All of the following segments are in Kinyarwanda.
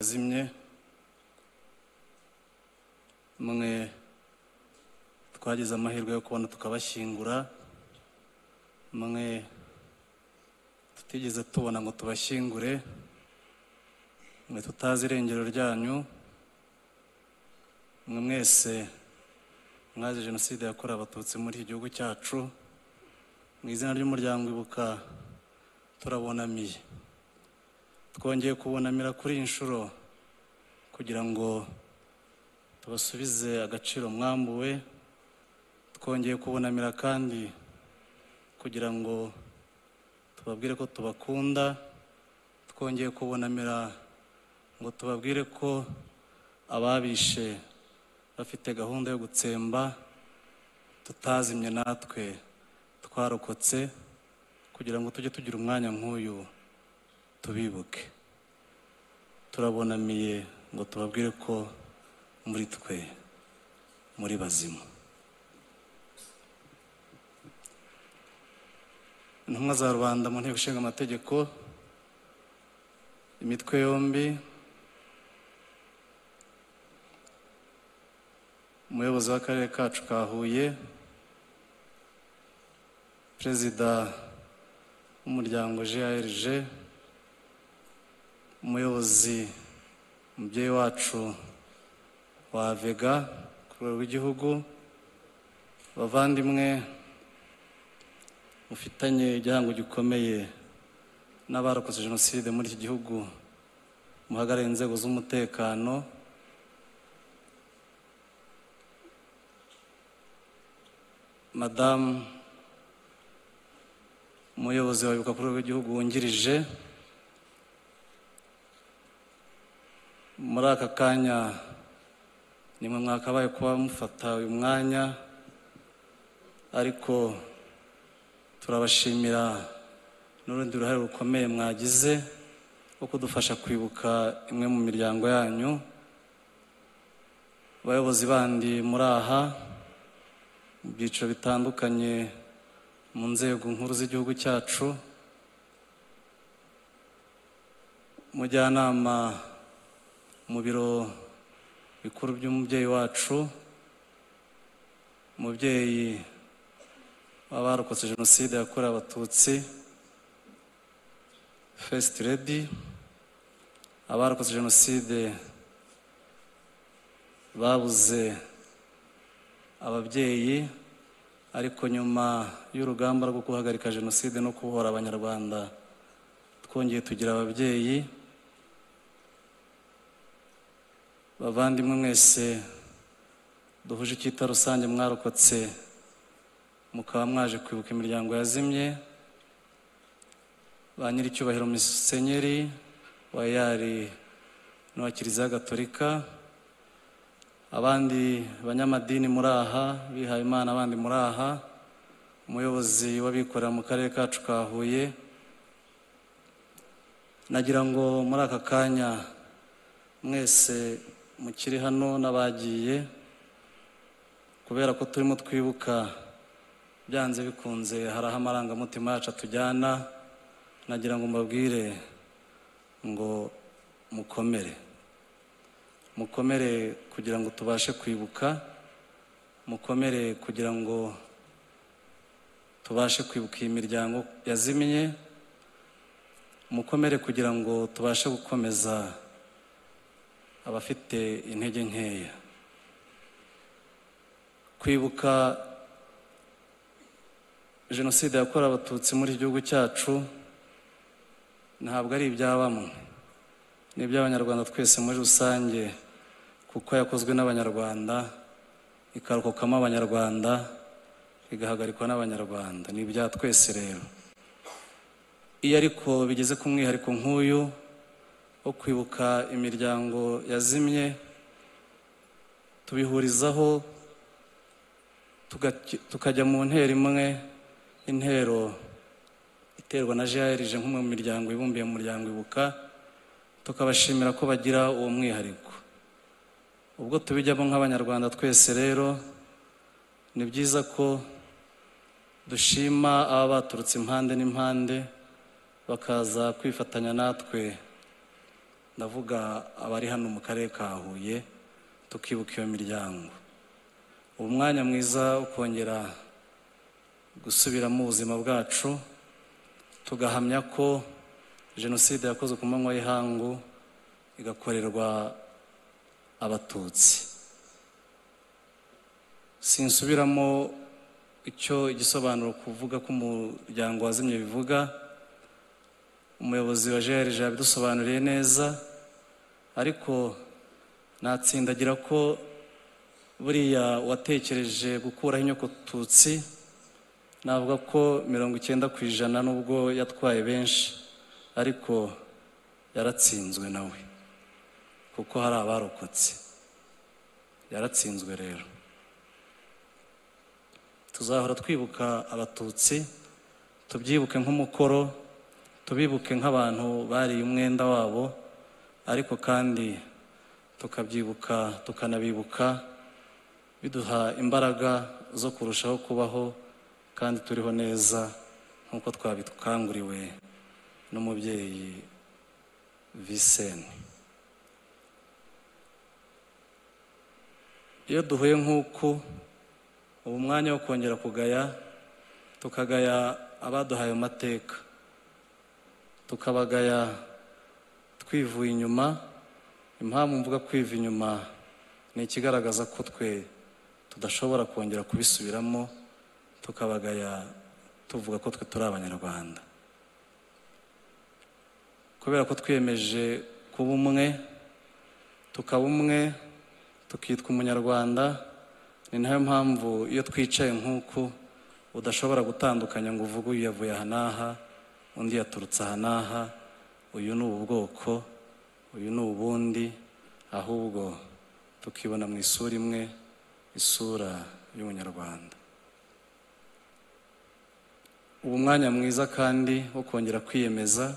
zimwe mwe twagize amahirwe yo kubona tukabashyingura mwe tutigeze tubona ngo tubashyingure mwe tutazi irengero ryanyu mwe mwese mwazi jenoside yakorewe abatutsi muri iki gihugu cyacu mu izina ry'umuryango ibuka turabonamiye twongeye kubonamira kuri iyi nshuro kugira ngo tubasubize agaciro mwambuwe twongeye kubonamira kandi kugira ngo tubabwire ko tubakunda twongeye kubonamira ngo tubabwire ko ababishe bafite gahunda yo gutsemba tutazimye natwe twarokotse kugira ngo tujye tugira umwanya nk'uyu tubibuke turabonamiye ngo tubabwire ko muri twe muri bazima intumwa za rubanda mu nteko ishinga amategeko imitwe yombi umuyobozi w'akarere kacu ka huye perezida w'umuryango grg umuyobozi umubyeyi wacu wa vega ku rwego rw'igihugu bavandimwe mufitanye igihango gikomeye n'abarokotse jenoside muri iki gihugu muhagarariye inzego z'umutekano madamu umuyobozi wa ibuka kuri w'igihugu wungirije muri aka kanya nimwe mwakabaye kuba mufata uyu mwanya ariko turabashimira n'urundi ruhare rukomeye mwagize rwo kudufasha kwibuka imwe mu miryango yanyu abayobozi bandi muri aha mu byiciro bitandukanye mu nzego nkuru z'igihugu cyacu umujyanama mu biro bikuru by'umubyeyi wacu umubyeyi w'abarokotse jenoside yakorewe abatutsi fesiti redi abarokotse jenoside babuze ababyeyi ariko nyuma y'urugamba rwo guhagarika jenoside no kubohora abanyarwanda twongeye tugira ababyeyi bavandimwe mwese duhuje icyita rusange mwarokotse mukaba mwaje kwibuka imiryango yazimye ba nyir'icyubahiro musenyeri wa yari n'uwa kiliziya gatolika abandi banyamadini muri aha bihaye imana abandi muri aha umuyobozi w'abikorera mu karere kacu ka huye nagira ngo muri aka kanya mwese mukiri hano n'abagiye kubera ko turimo twibuka byanze bikunze hari aho amarangamutima yacu atujyana nagira ngo mbabwire ngo mukomere mukomere kugira ngo tubashe kwibuka mukomere kugira ngo tubashe kwibuka iyi miryango yazimye mukomere kugira ngo tubashe gukomeza abafite intege nkeya kwibuka jenoside yakorewe abatutsi muri iki gihugu cyacu ntabwo ari ibya bamwe ni iby'abanyarwanda twese muri rusange kuko yakozwe n'abanyarwanda ikarokokamo abanyarwanda igahagarikwa n'abanyarwanda ni ibya twese rero iyo ariko bigeze ku mwihariko nk'uyu wo kwibuka imiryango yazimye tubihurizaho tukajya mu ntero imwe intero iterwa na jrg nk'umwe mu miryango ibumbiye mu muryango ibuka tukabashimira ko bagira uwo mwihariko ubwo tubijyamo nk'abanyarwanda twese rero ni byiza ko dushima aba baturutse impande n'impande bakaza kwifatanya natwe ndavuga abari hano mu karere ka huye tukibuka iyo miryango ubu mwanya mwiza wo kongera gusubiramo ubuzima bwacu tugahamya ko jenoside yakozwe ku manywa y'ihangu igakorerwa abatutsi sinsubiramo icyo igisobanuro kuvuga ko umuryango wazimye bivuga umuyobozi wa jrg yabidusobanuriye neza ariko natsindagira ko buriya watekereje gukuraho inyokotutsi navuga ko mirongo icyenda ku ijana nubwo yatwaye benshi ariko yaratsinzwe nawe kuko hari abarokotse yaratsinzwe rero tuzahora twibuka abatutsi tubyibuke nk'umukoro tubibuke nk'abantu bariye umwenda wabo ariko kandi tukabyibuka tukanabibuka biduha imbaraga zo kurushaho kubaho kandi turiho neza nk'uko twabikanguriwe n'umubyeyi viseni iyo duhuye nk'uku ubu mwanya wo kongera kugaya tukagaya abaduhaye amateka tukabagaya twivuye inyuma impamvu mvuga kwiva inyuma ni ikigaragaza ko twe tudashobora kongera kubisubiramo tukabagaya tuvuga ko twe turi abanyarwanda kubera ko twiyemeje kuba umwe tukaba umwe tukitwa umunyarwanda ni nayo mpamvu iyo twicaye nk'uku udashobora gutandukanya ngo uvuge uyu yavuye aha n'aha undi yaturutse aha n'aha uyu ni ubu bwoko uyu ni ubundi ahubwo tukibona mu isura imwe isura y'umunyarwanda ubu mwanya mwiza kandi wo kongera kwiyemeza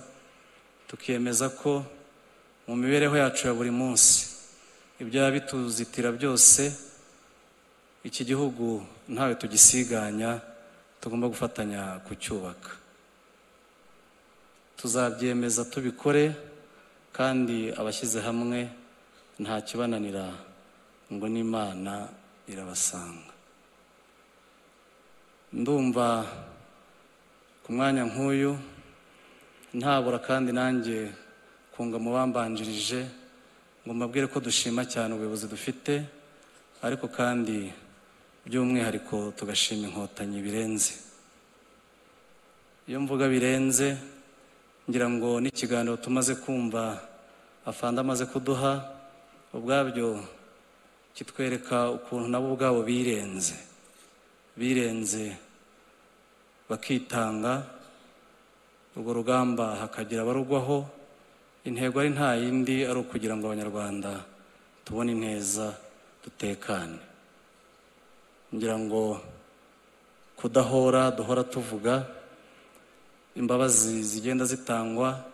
tukiyemeza ko mu mibereho yacu ya buri munsi ibyo bituzitira byose iki gihugu ntawe tugisiganya tugomba gufatanya kucyubaka tuzabyemeza tubikore kandi abashyize hamwe nta kibananira ngo n'imana irabasanga ndumva ku mwanya nk'uyu ntabura kandi nanjye kunga mu bambanjirije ngo mbabwire ko dushima cyane ubuyobozi dufite ariko kandi by'umwihariko tugashima inkotanyi birenze iyo mvuga birenze ngira ngo n'ikiganiro tumaze kumva afanda amaze kuduha ubwabyo kitwereka ukuntu nabo ubwabo birenze birenze bakitanga urwo rugamba hakagira abarugwaho intego ari nta yindi ari ukugira ngo abanyarwanda tubone ineza dutekane ngira ngo kudahora duhora tuvuga imbabazi zigenda zitangwa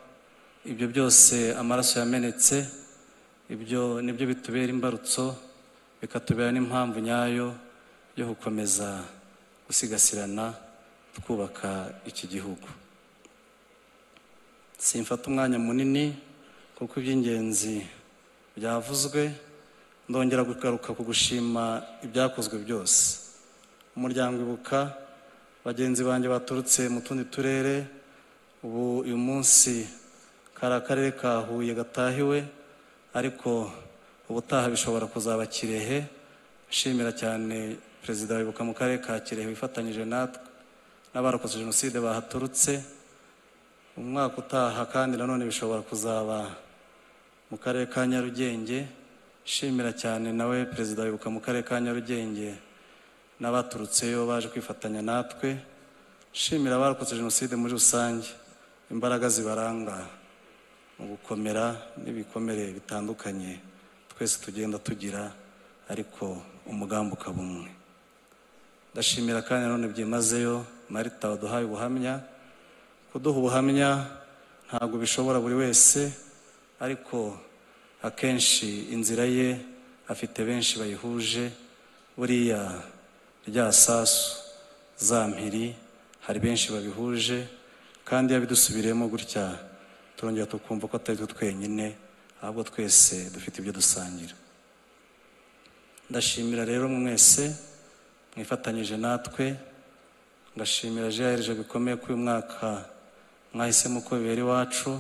ibyo byose amaraso yamenetse ibyo nibyo bitubera imbarutso bikatubera n'impamvu nyayo yo gukomeza gusigasirana twubaka iki gihugu simfata umwanya munini kuko iby'ingenzi byavuzwe ndongera kugaruka ku gushima ibyakozwe byose umuryango ibuka bagenzi banjye baturutse mu tundi turere ubu uyu munsi kari akarere ka huye gatahiwe ariko ubutaha bishobora kuzaba kirehe nshimira cyane perezida wa ibuka mu karere ka kirehe wifatanyije natwe n'abarokotse jenoside bahaturutse umwaka utaha kandi nanone bishobora kuzaba mu karere ka nyarugenge nshimira cyane nawe perezida wibuka mu karere ka nyarugenge n'abaturutseyo baje kwifatanya natwe nshimira abarokotse jenoside muri rusange imbaraga zibaranga mu gukomera n'ibikomere bitandukanye twese tugenda tugira ariko umugambi ukaba umwe ndashimira kandi nanone byimazeyo marita waduhaye ubuhamya kuduha ubuhamya ntabwo bishobora buri wese ariko akenshi inzira ye afite benshi bayihuje buriya rya sasu za mpiri hari benshi babihuje kandi iyo bidusubiriyemo gutya turongera tukumva ko atari twe twenyine ahubwo twese dufite ibyo dusangira ndashimira rero mwese mwifatanyije natwe ngashimira jeherije bikomeye ko uyu mwaka mwahisemo ko bibera iwacu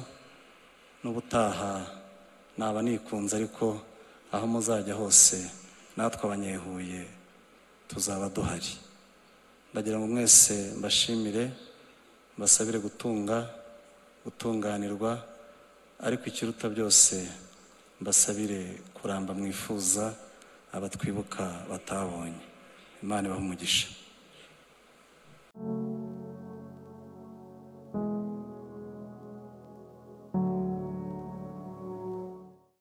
n'ubutaha naba nikunze ariko aho muzajya hose natwe abanyehuye tuzaba duhari ndagira ngo mwese mbashimire mbasabire gutunga gutunganirwa ariko ikiruta byose mbasabire kuramba mwifuza abatwibuka batabonye imana ibahe umugisha